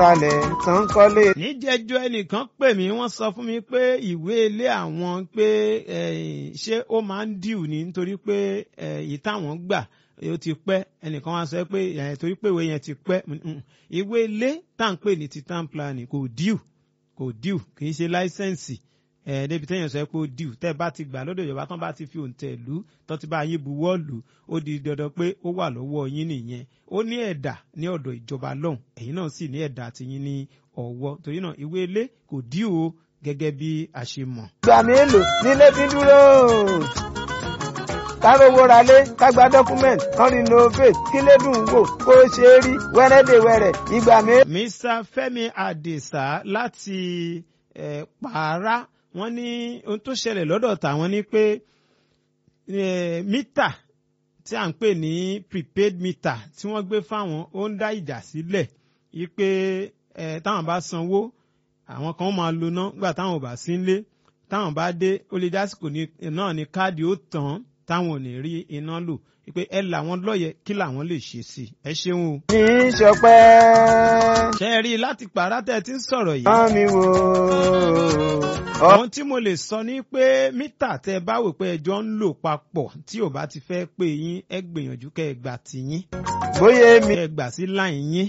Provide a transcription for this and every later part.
balẹ̀ tán kọ́lé. níjẹjọ ẹnìkan pè mí wọ́n sọ fún mi pé ìwé ilé àwọn pé eh, ṣé ó máa ń dìú ni nítorí pé eh, èyí táwọn gbà ó ti pẹ́ ẹnìkan wá sọ pé eh, torí pé ìwé yẹn ti pẹ́ Mm, mm. ìwé ilé tá à ń pè ní titan planning kò dìú kò dìú kì í ṣe láísẹ̀nsì ẹ débi téèyàn sọ pé ó dìú tẹ́ bá ti gbà lọ́dọ̀ ìjọba tán bá ti fi òǹtẹ̀ lù ú tán ti bá yín buwọ́ lù ú ó di dandan pé ó wà lọ́wọ́ yín nìyẹn ó ní ẹ̀dà ní ọ̀dọ̀ ìjọba lọ́hùn ẹ̀yin náà sì ní ẹ̀dà tiyín ní ọ̀wọ́ torí náà ìwé ilé kò dìú o gẹ́gẹ́ bí a ṣe mọ̀. ìgbà mélòó nílé fi dúró. kárówó ralé kágbá dọ́kúmẹ̀ntì kan renovate kílé dùn wò kó ṣe é rí wẹ́rẹ́dẹ̀wẹ̀rẹ̀ ìgbà mélòó. mr fẹ́mi adesa láti eh, pààrà wọ́n ní ohun tó ṣẹlẹ̀ lọ́dọ̀ tàwọn ni pé eh, mítà tí à ń pè ní prepaid meter tí wọ́n gbé fáwọn ó ń dá ìjà sílẹ̀ yí pé eh, táwọn bá sanwó àwọn kan máa lo ná nígbà táwọn ò bá sí nílé táwọn bá dé ó lè dásìkò ní- náà ní káàdì ó tàn táwọn ò ní rí iná lò pé ẹ làwọn lọ́yẹ kí làwọn lè ṣe sí i ẹ ṣeun o. ní í ṣọpẹ́. ṣe é rí i láti pàrà tẹ́ ẹ ti ń sọ̀rọ̀ yìí. rán mi wò. ohun tí mo lè sọ ni pé mítà tẹ bá wò pé ẹjọ́ ń lò papọ̀ tí ò bá ti fẹ́ pé yín ẹ gbìyànjú kẹ́ ẹ gbà tiyín bóyá èmi. kẹ́ ẹ gbà sí láì yín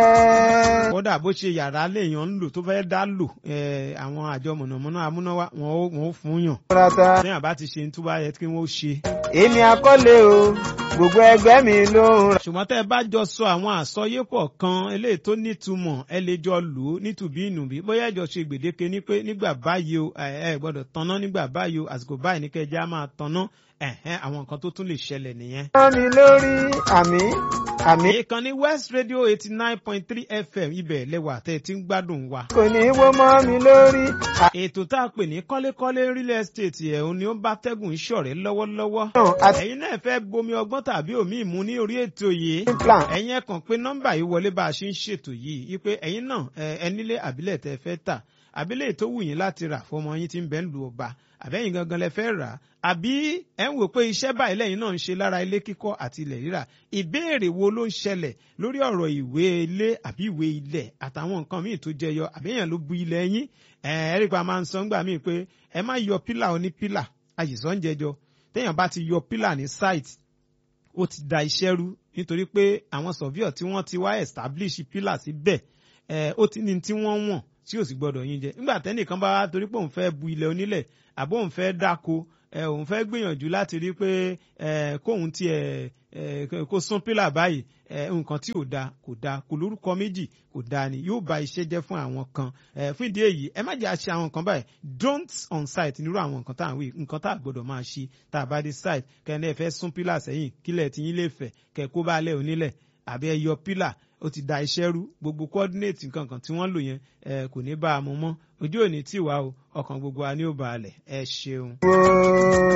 kódà bó ṣe yàrá léèyàn ń lò tó fẹ́ dá lò eh, àwọn àjọ mọ̀nàmọ́ná amúnáwá wọn ó wọn ó fún yàn rata. téèyàn bá ti ṣe ní tó bá yẹ kí wọ́n ó ṣe. èmi akọ́lé o gbogbo ẹgbẹ́ mi ló ń ra. ṣùgbọ́n tẹ́ ẹ bá jọ sọ àwọn àsọyépọ̀ kan eléyìí tó nítumọ̀ ẹ lè jọ lò ó nítùbí ìnùbí bóyá ẹ jọ ṣe gbèdéke ní pé nígbà báyìí o ẹ ẹ gbọ́dọ̀ tanná nígbà báyìí o àsìkò báyìí ní kẹjá máa tanná ẹ̀hẹ́n àwọn nǹkan tó tún lè ṣẹlẹ̀ nìyẹn. rán mi lórí àmì àmì ìkànnì west radio eighty nine point three fm ibẹ̀ lẹ́wà tẹ́ ẹ ti ń gbádùn wa. kò ní í wó mọ́ mi lórí. ètò tá a pè ní kọ́lékọ́lé real estate ẹ̀hún ni ó bá tẹ́gùn ìṣọ̀rẹ́ lọ́wọ́lọ́wọ́. àrùn àti ẹ̀yin náà fẹ́ bomi ọgbọ́n tàbí omi ìmú ní orí ètò yìí. plan. ẹ̀yin ẹ̀ kàn pé nọ́mbà yìí wọlé bá a ṣe ń ṣètò yìí wípé ẹ̀yin náà ẹ ẹ nílé àbílẹ̀ tẹ́ fẹ́ tà àbílẹ̀ tó wù yín láti rà fọmọ yín tí ń bẹ ń lu ọba àbẹ́yìn gangan lẹ fẹ́ rà àbí ẹ̀ ń wò pé iṣẹ́ báyìí lẹ́yìn náà ń ṣe lára ilé kíkọ́ àti ilẹ̀ rírà ìbéèrè wo ló ń ṣẹlẹ̀ lórí ọ̀rọ̀ ìwé ilé àbí ìwé ilẹ̀ àtàwọn nǹkan míì tó jẹyọ àbẹ́yàn ló bu ilẹ̀ yín ẹ̀ ẹ́ rí pa máa ń sọ ńgbà míì pé ẹ má yọ pílà oní pílà àyìsọ́ ń jẹjọ téèyàn bá ti yọ pílà ní site ó ti da iṣẹ́ rú nítorí pé àwọn surveyor tí wọ́n ti wá establish pillar síbẹ̀ ẹ̀ ó ti ní tí wọ́n wọ̀n tí ò sì gbọ́dọ̀ yín jẹ nígbà tẹ́nìkan bá wá torí pé òun fẹ́ bu ilẹ̀ onílẹ̀ àbó òun fẹ́ dáko ẹ̀ òun fẹ́ gbìyànjú láti rí pé ẹ̀ kóun tiẹ̀ ẹ̀ kó sún pillar báyìí ẹ̀ nǹkan tí ò da kò da kò lórúkọ méjì kò da ni yóò ba iṣẹ́ jẹ́ fún àwọn kan ẹ̀ fún ìdí èyí ẹ má jẹ́ àṣẹ àwọn nǹkan báyìí don't on site nírú àwọn nǹkan tá à ń wí nǹkan tá à gbọ́dọ̀ máa ṣe tá a bá dé site kẹ́ni ẹ fẹ́ sún pillar sẹ́yìn kílẹ̀ tí yín lè fẹ̀ kẹ́ kó bá lẹ̀ onílẹ̀ àbí ẹ yọ pillar ó ti da iṣẹ́ rú gbogbo coordinate nǹkan kan tí wọ́n lò yẹn ẹ kò ní bá a mú mọ́ ojú òní tì wá o ọkàn gbogbo wa ni ó balẹ̀ ẹ ṣeun. wo